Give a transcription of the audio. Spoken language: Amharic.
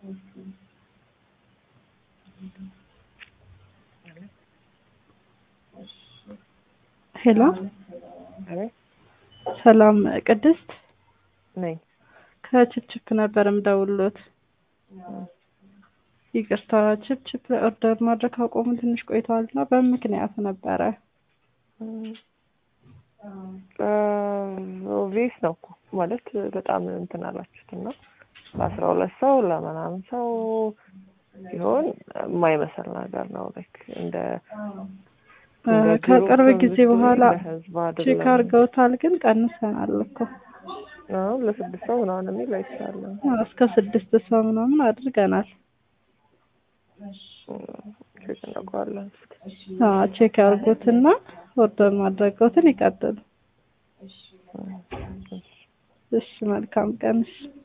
ሄሎ አቤት ሰላም ቅድስት ነኝ። ከችፕችፕ ነበር የምደውልዎት። ይቅርታ ችፕችፕ ኦርደር ማድረግ ካቆሙ ትንሽ ቆይተዋል እና በምን ምክንያት ነበረ? ኦቪየስ ነው እኮ ማለት በጣም እንትን አላችሁት እና ለአስራ ሁለት ሰው ለምናምን ሰው ሲሆን የማይመስል ነገር ነው። ላይክ እንደ እንደ ከቅርብ ግሩፕ ጊዜ ብትሆን በኋላ ለህዝብ ቼክ አይደለም። አድርገውታል፣ ግን ቀንሰናል እኮ አሁን ለስድስት ሰው ምናምን የሚል አይቻለሁ። እስከ ስድስት ሰው ምናምን አድርገናል። ቼክ እናደርገዋለን። አዎ ቼክ ያድርጉትና ኦርደር ማድረገውትን ይቀጥሉ። እሺ መልካም ቀን። እሺ